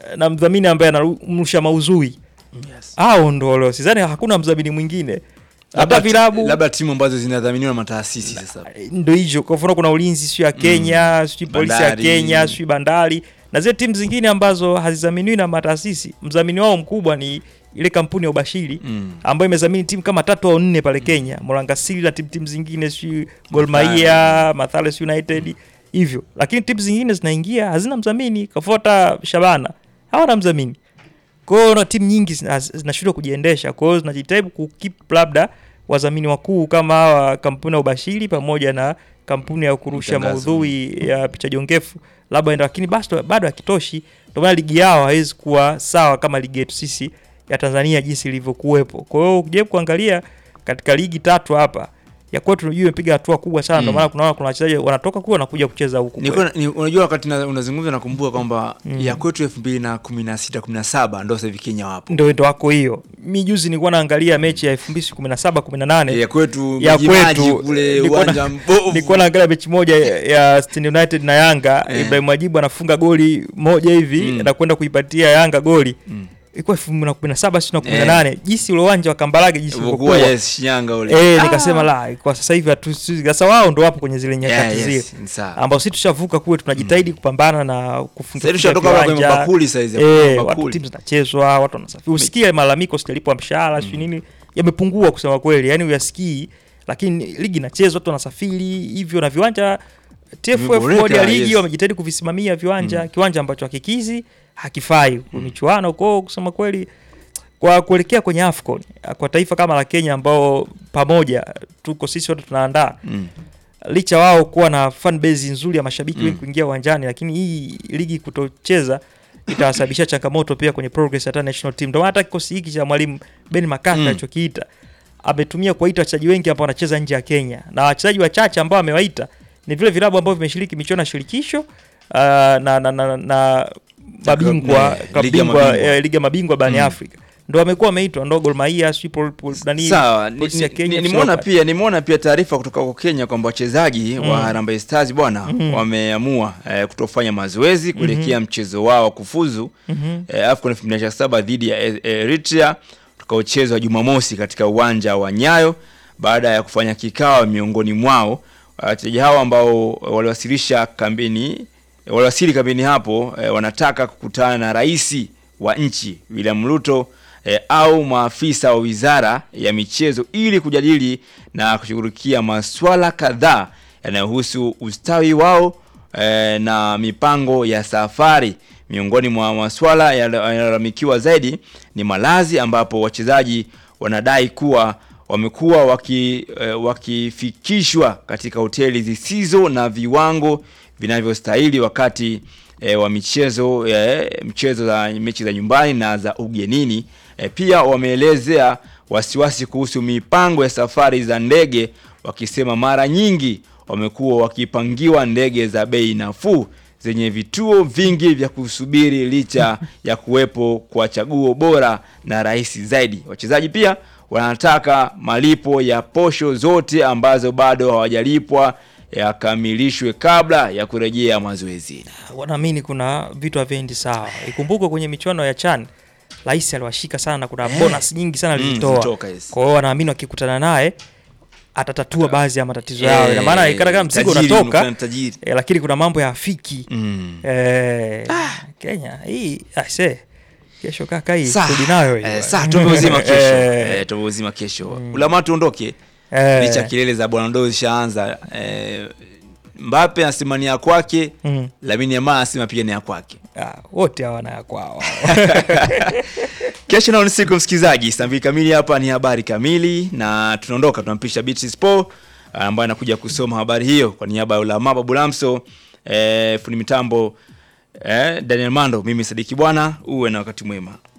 na mdhamini ambaye anarusha mauzui Yes. hao ndo walio sidhani hakuna mdhamini mwingine hata Labda ti- vilabu labda timu ambazo zinadhaminiwa na mataasisi sasa. ndo hicho kwa mfano kuna ulinzi sio ya Kenya sio polisi ya Bandari. Kenya sio bandari na zile timu zingine ambazo hazidhaminiwi na mataasisi mdhamini wao mkubwa ni ile kampuni ya ubashiri Mm. ambayo imedhamini timu kama tatu au nne pale Kenya Muranga Seal na timu timu zingine sio Gor Mahia Mathales United hivyo lakini timu zingine zinaingia hazina mdhamini kafuata Shabana hawana mdhamini kwa hiyo na timu nyingi zina- zinashindwa kujiendesha kwa hiyo zinajitahidi kukip labda wadhamini wakuu kama hawa kampuni ya ubashiri pamoja na kampuni ya kurusha Matangazo. maudhui ya picha jongefu labda enda lakini bado bado hakitoshi ndio maana ligi yao haiwezi kuwa sawa kama ligi yetu sisi ya Tanzania jinsi ilivyokuwepo kwa hiyo ukijaribu kuangalia katika ligi tatu hapa ya kwetu tunajua imepiga hatua kubwa sana ndio Mm. maana kuna kuna wachezaji wanatoka kule wanakuja kucheza huku kwetu. Nilikuwa- ni, unajua wakati na- unazungumza nakumbuka kwamba Mm. ya kwetu elfu mbili na kumi na sita kumi na saba ndo sasa hivi Kenya wapo ndio ndo wako hiyo mi juzi nilikuwa naangalia mechi ya 2017 18 ya kwetu ya Majimaji kwetu kule nilikuwa na- uwanja mbovu nilikuwa naangalia mechi moja ya ya Stand United na Yanga Eh. Ibrahim Majibu anafunga goli moja hivi Mm. na kwenda kuipatia Yanga goli Mm. ilikuwa 2017 sio na 18 jinsi ule uwanja wa Kambarage jinsi Ulivyokuwa, ulivyokuwa yes, Shinyanga ule eh Ah. nikasema la kwa sasa hivi hatu sasa wao ndo wapo kwenye zile nyakati Yeah, zile yes, ni sawa. ambao sisi tushavuka kule tunajitahidi kupambana na kufunga Sasa hivi tushatoka hapa kwenye mabakuli sasa hizi, eh, mabakuli. watu timu zinachezwa watu wanasafiri usikie malalamiko sijalipwa mshahara sio nini yamepungua kusema kweli yani uyasikii lakini ligi inachezwa watu wanasafiri hivyo na viwanja TFF Vimeboreka, bodi ya ligi yes. wamejitahidi kuvisimamia viwanja kiwanja ambacho hakikizi hakifai kwa michuano kwao kusema kweli kwa kuelekea kwenye AFCON kwa taifa kama la Kenya ambao pamoja tuko sisi wote tunaandaa Mm. licha wao kuwa na fan base nzuri ya mashabiki Mm. wengi kuingia uwanjani, lakini hii ligi kutocheza itawasababisha changamoto pia kwenye progress hata national team. Ndio maana hata kikosi hiki cha mwalimu Ben McCarthy Mm. alichokiita ametumia kuwaita wachezaji wengi ambao wanacheza nje ya Kenya na wachezaji wachache ambao amewaita ni vile vilabu ambavyo vimeshiriki michuano ya shirikisho uh, na, na, na, na mabingwa eh, ligi ya mabingwa mabingwa. eh, ligi ya mabingwa barani Mm. Afrika ndo wamekuwa wameitwa ndo Gor Mahia sijui Pol- Pol- nani Sawa, ni- Polisi ya ni- Kenya, ni- FC nimeona Leopards. pia nimeona pia taarifa kutoka kwa Kenya kwamba wachezaji wa Harambee Stars bwana Mhm. wameamua eh, kutofanya mazoezi kuelekea mchezo wao wa kufuzu Mhm. eh, AFCON 2027 dhidi ya eh, Eritrea utakaochezwa Jumamosi katika uwanja wa Nyayo baada ya kufanya kikao miongoni mwao wachezaji hao ambao waliwasilisha kambini waliwasili kambini hapo eh, wanataka kukutana na rais wa nchi William Ruto eh, au maafisa wa wizara ya michezo ili kujadili na kushughulikia masuala kadhaa yanayohusu ustawi wao eh, na mipango ya safari. Miongoni mwa masuala yanayolalamikiwa zaidi ni malazi, ambapo wachezaji wanadai kuwa wamekuwa waki, eh, wakifikishwa katika hoteli zisizo na viwango vinavyostahili wakati eh, wa michezo eh, mchezo za mechi za nyumbani na za ugenini. Eh, pia wameelezea wasiwasi kuhusu mipango ya safari za ndege, wakisema mara nyingi wamekuwa wakipangiwa ndege za bei nafuu zenye vituo vingi vya kusubiri licha ya kuwepo kwa chaguo bora na rahisi zaidi. Wachezaji pia wanataka malipo ya posho zote ambazo bado hawajalipwa yakamilishwe kabla ya kurejea mazoezini. wanaamini kuna vitu haviendi sawa. Ikumbukwe kwenye michuano ya CHAN rais aliwashika sana, kuna Eh. bonus nyingi sana Mm, alizitoa. zilitoka, yes. Kwa hiyo wanaamini wakikutana naye atatatua baadhi ya matatizo yao. Ina maana ikana kama mzigo tajiri, unatoka unakutana tajiri. eh, lakini kuna mambo ya afiki Mm. eh, Kenya hii ase kesho kaka hii Saa, rudi nayo hii eh, bwana. saa tupe uzima kesho Eh, eh, tupe uzima kesho ulama tuondoke eh, licha kilele za bwana ndo zishaanza eh, Mbappe anasema ni ya kwake mm. Lamine Yamal anasema pia ni ya kwake Ah, wote hawana ya kwao kesho nao ni siku msikilizaji saa mbili kamili hapa ni habari kamili na tunaondoka tunampisha Beatrice Spo ambaye anakuja kusoma habari hiyo kwa niaba ya ulama babu lamso eh, fundi mitambo eh, Daniel Mando mimi Sadiki bwana uwe na wakati mwema